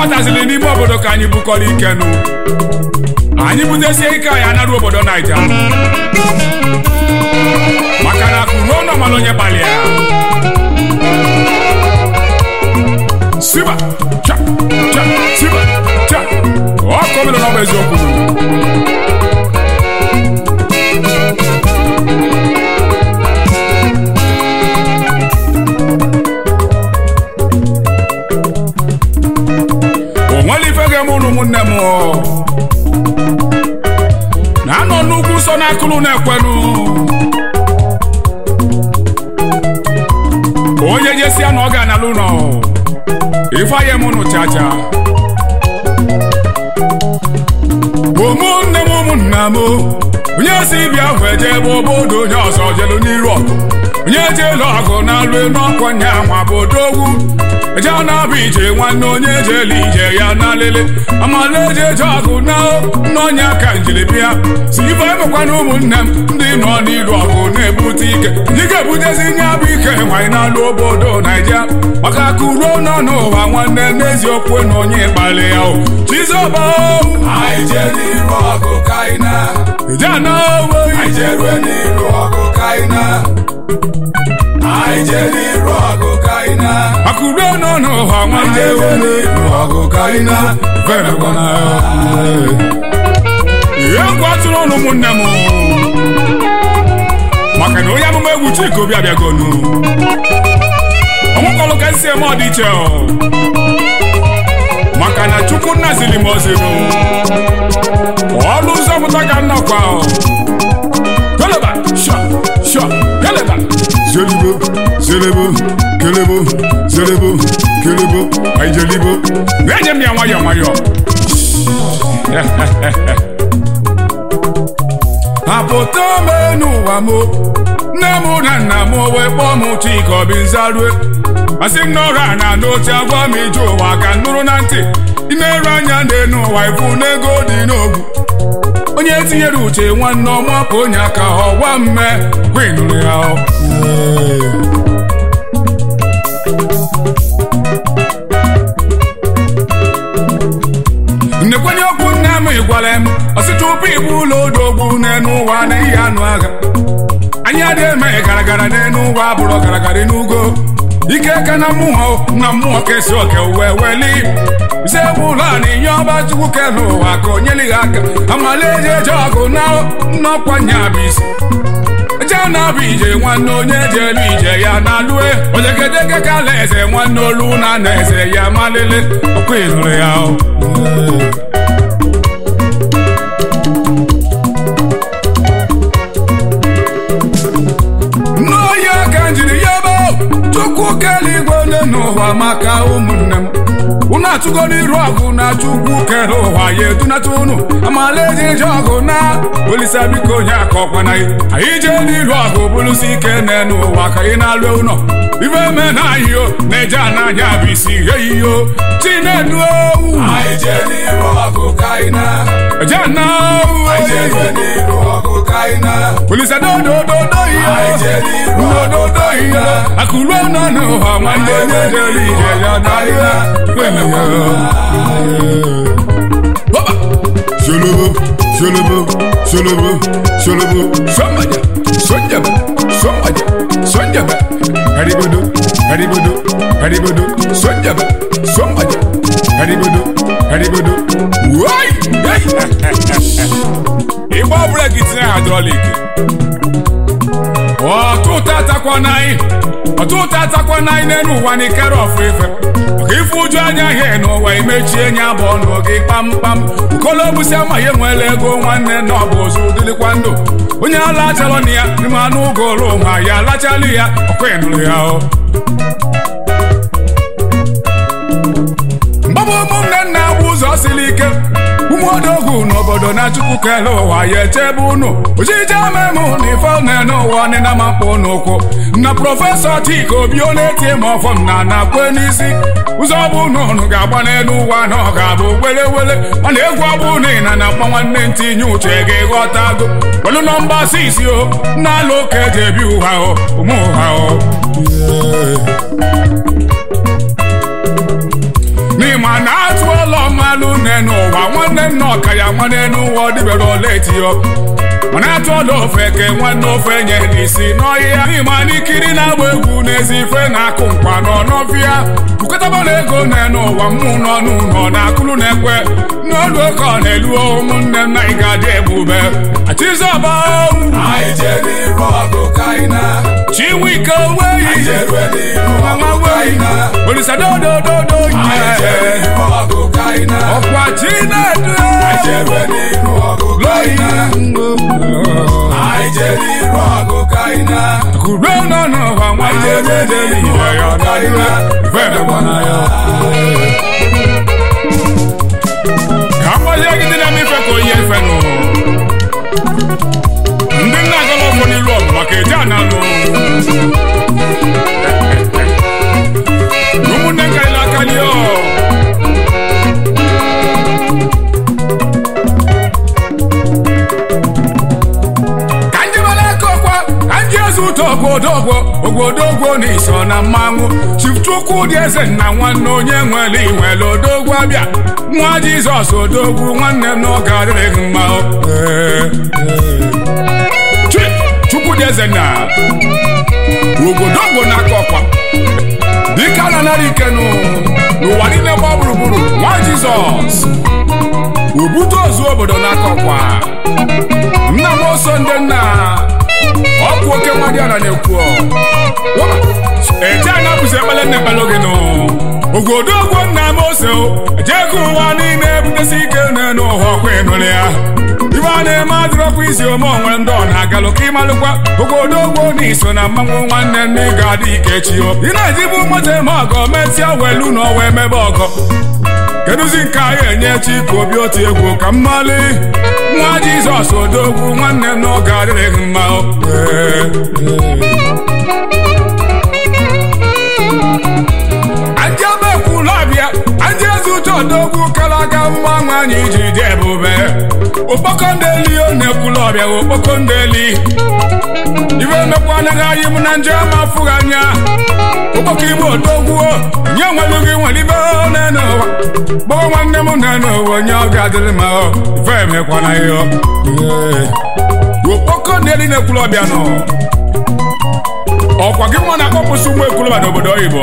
bataziri n'ime obodo ka anyị bukọrọ ike nụ anyị butesie ike anyị anarụ obodo naija maka na akụ ruo n'ọmala onye gbalịa siba cha cha siba cha ọ kọmịrị n'ọbụ eziokwu o nwere ife ga-eme ụnụ ụmụnne m na-anọ n'ugwu nsọ n'akụrụ na-ekwelu onye jesia na ọ ga-analụ ụlọ ifeanye m ụnụ chacha ụmụnne m ụmụnna m onye si bịa hụ eje ebe obodo onye ọzọ jelu n'iru ọgụ onye jelu ọgụ na-alụ elu ọkwa nya nwa bụ odogwu eje na-abụ ije nwanne onye jelu ije ya na lele amala eje eje ọgụ na n'ọnya ka njiri bịa si ife emekwana ụmụnne m ndị nọ n'iru ọgụ na-ebute ike ndị ga-ebutezi nye bụ ike nwanyị na-alụ obodo naija maka akụ ruo nọ n'ụwa nwanne n'eziokwu na onye kpali ya o chizoba anyị jee n'iru ọgụ ka anyị na ije na owe anyị jerue n'iru ọgụ ka anyị na anyị jee n'iru ọgụ ka anyị na akụ ruo nọ n'ụwa anyị nwanne jerue n'iru ọgụ ka anyị na Verekwana ihe egwu atụrụ ọnụ ụmụnne m maka na onye amụma egwu Chika Obi abịagonu ọnwụkọlụ ka esi eme ọdịiche o. maka na Chukwu nna ziri m oziru ọlụ ụzọ pụta ka nnọkwa o. Keleba, sha, sha, keleba. Zelibo, zelebo, kelebo, zelebo, kelebo, aijelibo. Na-enye m ya nwayọọ nwayọọ. apụta ome n'ụwa m nne m na nna m wee kpọọ m Chika Obi Nzarue asị m n'ọrụ a na n'oche agwa m ije ụwa ka m nụrụ na ntị imerụ anya n'elu ụwa ifu n'ego dị n'ogwu onye tinyere uche nwanne ọma ka onye aka ọgwa mme kwenụrụ ya ọ. nnekwenye okwu nne m gwara m ọsị tupu ịbụ ụlọ odogwu n'enu ụwa na ihe anụ agha anyị adịghị eme garagara n'enu ụwa bụrụ garagara n'ugo ike ka na mmụọ na mmụọ kesi oke wee weli ise bụ ụlọ a na inye ọba chukwu kelu ụwa ka o nyelighị aka amala eji eje ọgụ na nnọkwa nya bụ isi eje na-abụ ije nwanne onye jelu ije ya na lue ojegedege ka ala eze nwanne olu na na eze ya malele ọkwa ịnụrụ ya o. n'oyi aka njiri ya ebe chukwu kele igwe ole n'ụwa maka ụmụnne m unu atụgo n'iru ọgụ na chukwu kere ụwa ya edunata unu amala eji eje ọgụ na olisa biko onye aka ọkwana anyị jee n'iru ọgụ bụrụsi ike n'enu ụwa ka ị na-alụ ụlọ ife me na ahịo na-eje ananya bụ isi ihe iyo chinedu owu anyị jee n'iru ọgụ ka anyị na eje na anyị jerue n'iru ọgụ ka anyị na olisa dodododo ihe anyị jee n'iru ọgụ dododo ka anyị ihe na akụrụ ọnụ n'ụwa nwanne onye jere ije ya n'ahịa Hoba! Sholobo, sholobo, sholobo, sholobo, somebody, sonjaba, somebody, sonjaba, haribodo, haribodo, haribodo, sonjaba, somebody, haribodo, haribodo, wai! Ịgba breki tinye hydraulic. ọtụtụ atakwa n'anyị ọtụtụ atakwa n'anyị n'elu ụwa na ikere ọfụ ife maka ife ụjọ anya ihe n'ụwa imechie nya bụ ọnụ gị kpamkpam ukolobusi amaghị enwela ego nwanne na ọ bụ ozu dịlikwa ndụ onye ala achalọ na ya n'ime anụ ụgụrụ ma ya alachalị ya ọkwa ịnụrụ ya o mgbabụ ụmụnne nna bụ ụzọ siri ike ụmụodogwu n'obodo na chukwu kele ụwa ya echebe unu ojije memụ na ife na-ene ụwa ọnịna ma mkpụ n'ụkwụ na prọfesọ Chika Obi ọ na-etie m ọfọm na na-akwe n'isi ụzọ bụ na unu ga-agba n'elu ụwa na ọ ga-abụ wele wele ọ na-egwu ọbụ na ị na na mkpa nwanne ntinye uche ga-eghọtago welu nọmba sisi o na-alụ ụka eji ebi ụha o ụmụ ụha o ma na atụ ụlọ mmalụ nne n'ụwa nwanne nna ọka ya nwanne n'ụwa ọ dịbere ọla etiyo mana atụ ọla ofe ke nwanne ofe nye n'isi n'ọhịa n'ịma n'ikiri na-agba egwu n'ezi ife na-akụ nkwa nọ n'ọfịa bukọtaba na ego nne n'ụwa mmụ nọ n'ụlọ na akụlụ na-ekwe n'olu oke ọ na-elu ụmụnne m na ị ga-adị ebube achizọba anyị jee n'iru ọgụ ka anyị na chiwike anyị weyi jerue n'iru ọgụ ka anyị na olisadodododo anyị jee nye n'iru ọgụ ka anyị na ọkwa chinedu anyị jerue n'iru ọgụ ka anyị na anyị jee n'iru ọgụ ka anyị na kuro nọ n'ụwa nwanne dede ihe ya ọdadịla ife emekwana ya ka mgbazie gị dị na mmefe ka onye efe nụ ndị nna agala ọfọ n'ilu ọgụ maka eje analụ ụmụnne nkarịla aka dị ọ ka njebere aka ọkwa ka nji eze ụtọ ogwodogwo ogwodogwo na iso na mmanwụ chifchukwu dị eze nna nwanne onye nwere inwere odogwu abịa nwa jizọs odogwu nwanne m n'oge adịrịghị mma o. Ee, ee. Chi, chukwu dị eze nna ogwodogwo n'aka ọkwa dike a na-anara ikenu n'ụwa niile gba gburugburu nwa jizọs obute ozu obodo n'aka ọkwa nna m oso ndị nna ọkụ oke nwadịara na-ekwu eje anya bụzi ekpele nna ekpele gị nụ ogodogwo nna m ose ejego ụwa niile ebutesi ike n'elu ụwa ọkwa ịnụrụ ya ibe a na-eme adịrọkwa isi ome onwere ndị ọ na-agalụ ka ịmalụkwa ogodogwo na iso na mmanwụ nwanne nne ị ga-adị ike chi o ị na-ejibu moto eme ọgọ mesịa welu na ọwa emebe ọgọ kedụzi nke anyị enye chi ka obi otu egwu ka mmali nwa jizọs odogwu nwanne m n'oge adịrịghị mma o. Ee, ee. Ndị ebe kwulu abịa ndị eze uche odogwu kalaga mma nwa anyị ji dị ebube okpoko ndeli ọ na-ekwulu ọbịa okpoko ndeli ibe emekwa anaghị anyị mụ na nje ma afụghị anya ụkpọka ime odogwu nye nwelu gị nwere ibe n'enu ụwa gbọọ nwanne m n'enu ụwa onye ọ ga-adịrị ma ọ ife emekwana ya okpoko ndeli na-ekwulu ọbịa nọ ọkwa gị nwa na-akpọpụsị ụmụ ekwulọba n'obodo oyibo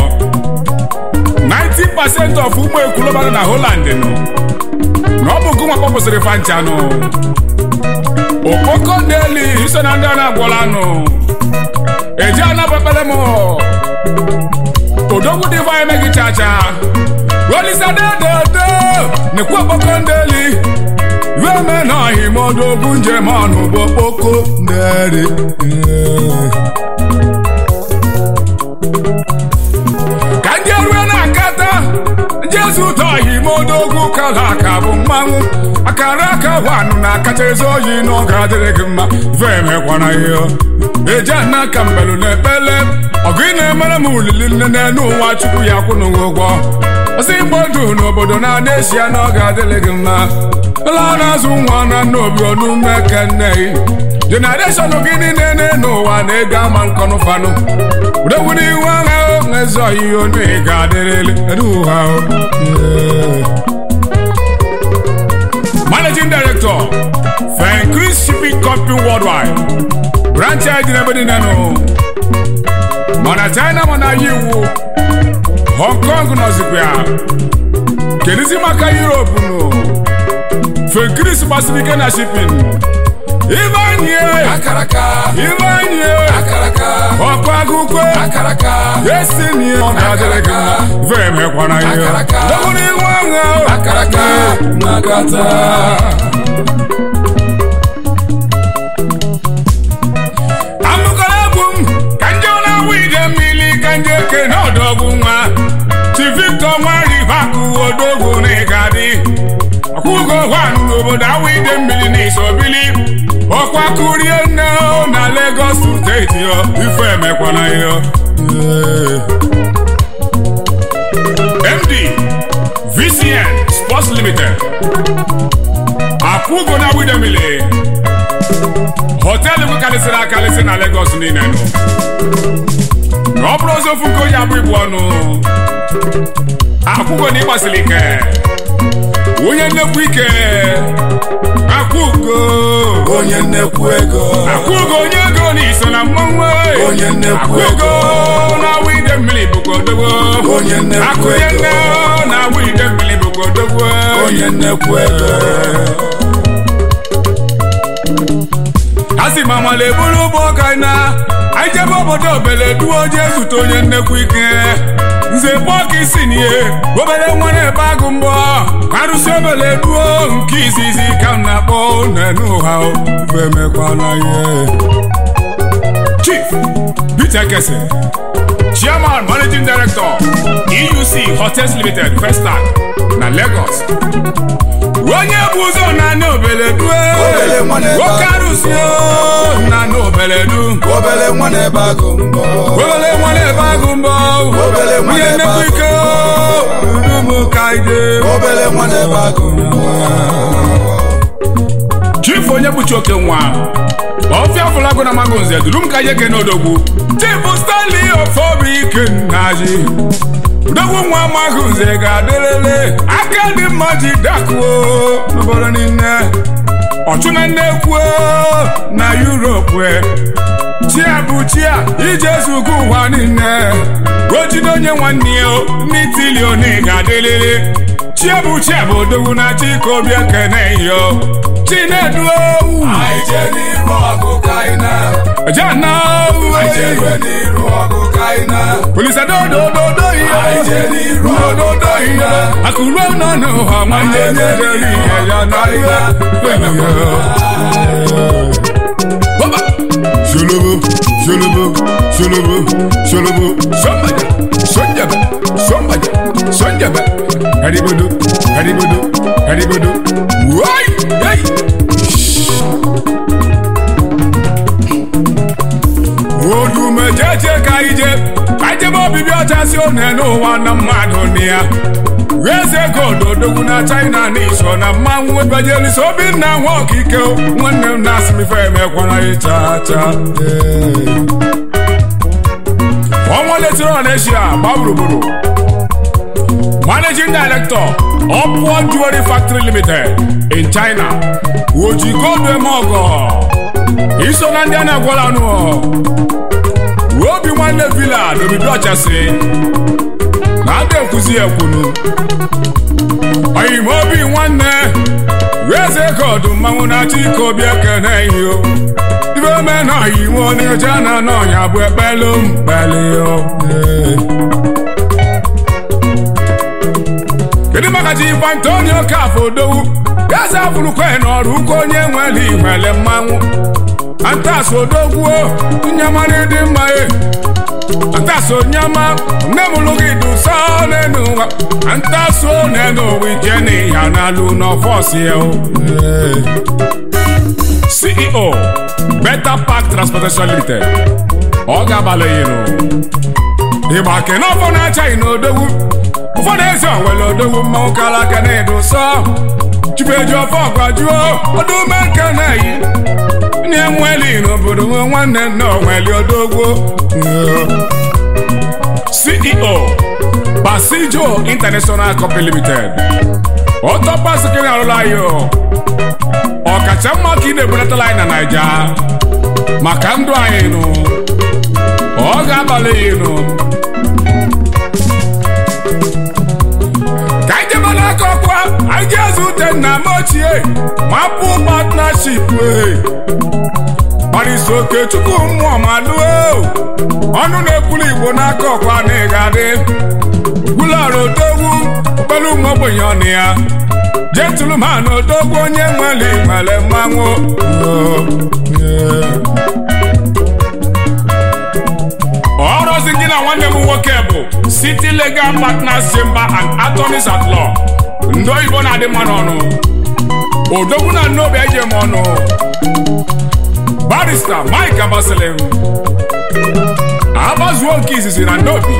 90% of ụmụ ekwulọba nọ na Holland nọ na ọ bụ gị nwa kpọpụsịrị fancha nụ okpoko ndeli iso na ndị a na-agwọla nụ eji anabakpere m odogwu dịva emeghị chacha rolisadedodo nekwu okpoko ndeli rueme na ọhịma odogwu njem ọnụ bụ okpoko ndeli ka ndị erue na-akata jezu ụtọ ọhịma odogwu kala aka bụ mmanwụ akara aka wanụ na-akacha ezi oyi n'oge adịrị gị mma ve emekwana ihe eji ana ka mbelu na ekpele ọgụ ị na-emere m ulili nne n'elu ụwa chukwu ya kwụnụ gị ụgwọ ọsị igbo ndụ n'obodo na-ana esi ya n'oge adịrị gị mma ụlọ na-azụ nwa na nna obi ọnụme kenne jenereshọn gị niile n'elu ụwa na-ego ama nkọnụ fanụ udowuru ihu agha ezi ọyịya onu ị ga-adịrịlị edu ụha o. Managing Director, Fencris Shipping Company Worldwide. Branch anyị dị n'ebe niile nụ. Mana China mana ya iwu. Hong Kong nọzikwa ya. Kedizi maka Europe nụ. Fencris gbasiri ike na shipping. Ibanye! akaraka Ibanye! akaraka Ọkụ agụkwe! akaraka Esi ni ọ ga-adịrị gị mma. Ife emekwana ihe. Akaraka. Dọbụrụ ihu agha o. akaraka nakata amụkọrọ egwu m ka nje na-awụ ide mmiri ka nje eke n'ọdọgwu nwa chi victor nwaribakụ odogwu na ịgadị ọkwụgo hwan n'obodo awụ ide mmiri na isobili ọkwa kurie nne o na lagos steeti o ife emekwana ya md vcn sports limited akwụgo na awụ ide mmiri họteelụ karịsịrị akarịsị na Lagos niile nụ na ọ bụrụ ozi ofu nke onye abụ ibu ọnụ akwụgo na ịgbasiri ike onye nnekwu ike akwụgo onye nnekwu ego akwụgo onye ego na iso na mmanwụ Onye nnekwu akwụgo na awụ ide mmiri bụkwa odogwo Onye nnekwu akụnye ego. nne na awụ ide mmiri bụkwa odogwo onye nnekwu ego a sị ma mala eburu ụgbọ ọka na anyị jebe obodo obele duo jee zute onye nnekwu ike nze pọka isi n'ihe obere nwa na-ebe agụ mbọ arụsị obele duo nke izizi ka m na-akpọ n'enu ụha femekwala ihe chief peter kese chairman managing director euc hotels limited festac na lagos onye bụ ụzọ na obele due Obele nwa na-ebe nwoke agụ. arụsị o, na obele du obere nwa na-ebe agụ mbọ obele nwa na-ebe agụ mbọ Obele nwa onye na-ebe nnekwu agụ. ike udumu ka ide obere nwa na-ebe agụ mbọ chief onye bụchi oke nwa ọfịa fụlagụ na mago nze duru m ka ihe ke n'odogwu chief stanley ofobi ike nnaji odogwu nwa magụ nze ga-adịrịrị aka dị mma ji dakuo n'obodo niile ọchụna nnekwu na yuropu chia bụ chia ije zugo ụwa niile ojide onye nwanne ya n'itilioni ga-adịrịrị chia bụ chia bụ odogwu na chikobi ekene yo chineduo anyị jee n'iru ọgụ ka anyị na jana anyị jee n'iru ọgụ ka anyị na polisadodododo Anyị jee n'iru ọgụ dododo ka anyị ihe na akụruo nọ n'ụha nwanne Anyị jee nyere n'iru ihe ya ọgụ na ka anyị ihe Baba. Sholobo, sholobo, sholobo, sholobo, somebody, sonjaba, somebody, sonjaba. Haribodo, haribodo, haribodo. Why? Hey! odume jeje ka ije ka ijebe obibi ọcha si one n'ụwa na mmadụ na ya eze gododogwu na china na iso na mmanwụ ebajelisi obinna nwa okike nwanne m na asimife emekwara ịcha cha ọnwa letiri ọneshia gba gburugburu managing director upward jewelry factory limited in china ojigodemọgọ iso na ndị a na-agwala ọnụ obi nwanne villa n'obibi ọchasị na-ada ekwuzi ekwunu oyim obi nwanne eze godu mmanwụ na-achọ ike obi ekene ihe ibe ome na oyiwe onyeje na n'ọnya bụ ekpelu mkpeli kedu maka ji ife antonio kafo odowu eze afụrụkwe n'ọrụ ụka onye nwere ihwele mmanwụ antas odogwuo nyamara dị mma e antas onyama nne m lụ gị dusa n'enu ụwa antas o n'enu ụwa ije n'ihe n'alụ n'ọfọs ya o ceo beta park transportation limited ọ ga-abalị yinụ ịgba kene ọfọ na-achaghị n'odogwu ụfọdụ ezi onwere odogwu mmanwụ kara aka na-edo sọ chibeji ọfọ gwajuo ọdụme nke na-eyi ndị enweli n'obodo nwe nwanne nna onweli odogwu ceo basijo international company limited ọtọpasikiri arụla anyị ọkacha mma ka ị na-ebulatala anyị na naija maka ndụ anyị nụ ọ ga-abalị ya nụ ka anyị jebe n'aka ọkwa anyị ji eze ute nna m ochie mapụ partnership wee gbarịsi oke chukwu mmụọ ma lụo ọnụ na-ekwulu igbo n'aka ọkwa na ị ga-adị gwulara odogwu okpere ụmụ ogbenye ọnụ ya jetulu ma na odogwu onye nwere nwere mmanwụ ọrụzi gị na nwanne m nwoke bụ city legal partners chamber and attorneys at law ndị oyibo na-adị mma n'ọnụ odogwu na nnobi eje m ọnụ barista mike abasalim agbazuo nke izizi na nnobi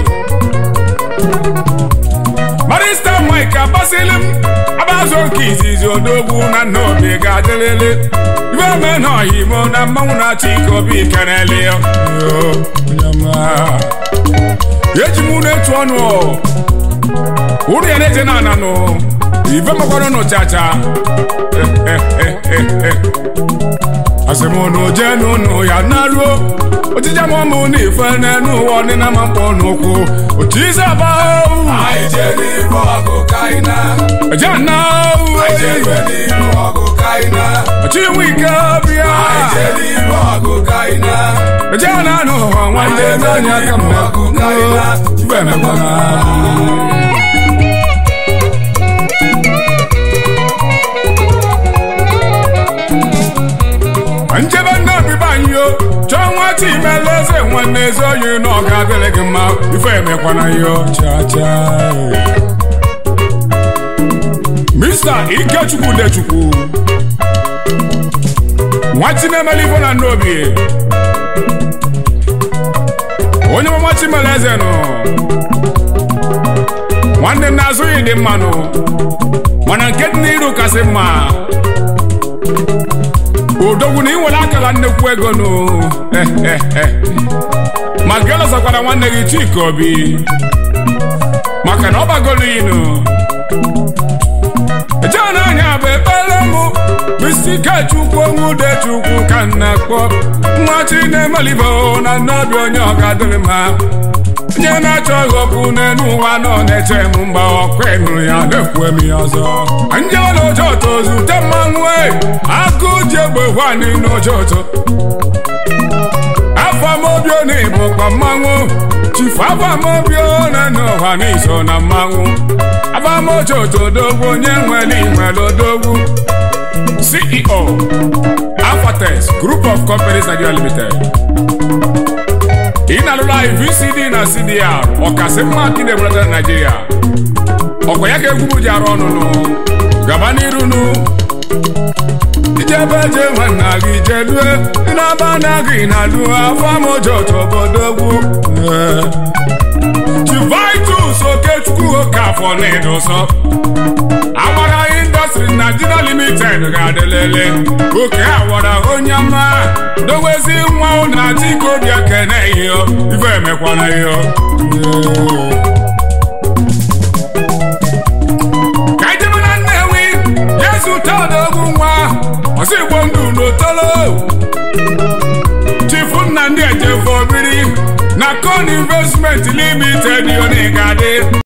barista mike abasalim agbazuo nke izizi odogwu na nnobi ga-adịrịrị ibe ome na ọhimo na mmanwụ na-achị ike obi keneli eji m unu etu ọnụ unu ya na-eje na ananụ ife makwanụ nụ chacha asị m unu jee n'ụnụ ya naruo ojije m ụmụ na ife n'enu ụwa ọdịna ma mkpọ n'ụkwụ otu ize aba anyị jee n'iru ọgụ ka anyị na eje na anyị jee iwe n'iru ọgụ ka anyị na ọchị nwe ike bịa anyị jee n'iru ọgụ ka anyị na eje na anụ ụwa nwanne n'onye aka m ọgụ ka anyị na ife emekwana njebe ndị ọbịba anyị o chọọ nwa chimele eze nwanne eze oyi na ọ ga-adịrị gị mma ife emekwana ya chacha Mr. Ikechukwu Dechukwu nwa chinemele ife na ndị obi onye mama chimele eze nụ nwanne m na-azụghị dị mmanụ mana nke dị n'iru kasị mma odogwu na ị nwere akara nnekwu ego nụ ma gị lọsakwara nwanne gị Chika Obi maka na ọ bagoro inu ejena anya bụ ekpere mụ bụisi Ikechukwu onwe Udechukwu ka m na-akpọ nwa Chinemelibo na nnobi onye ọ ga-adịrị mma onye na-achọ ịghọpụ n'elu ụwa nọ na-eche m mgba ọkụ ịnụrụ ya na-ekwu m ya ọzọ njewela ojoto zute mmanwụ e agụ ji egbe hwani n'ojoto afamobio na ịbụkwa mmanwụ chifu afamobio na n'ụwa n'iso na mmanwụ afamojoto dogwu onye nwere inwere odogwu CEO Afatex Group of Companies Nigeria Limited ị na-alụrụ anyị VCD na CDR ọkasị mma ka ị na-ebulata na Naịjirịa ọkwa ya ka egwu bụ ji arụ ọnụnụ gaba n'iru nụ ijebe je nwanna gị jedue ịnaba na gị na lu afọ mojoto obodogwu Chivitus Okechukwu Okafọ na-edosọ Awara Industry Nigeria Limited ga-adịlele oke awara onye ọma dowezi nwa ụnụ na chikobi ekene ihe ife emekwana ihe ka ijebe na Nnewi Yesu todogwu nwa ọsọ igbo ndụ n'otolo chifu nna ndị ejefo obiri na Con Investment Limited yoni ga-adị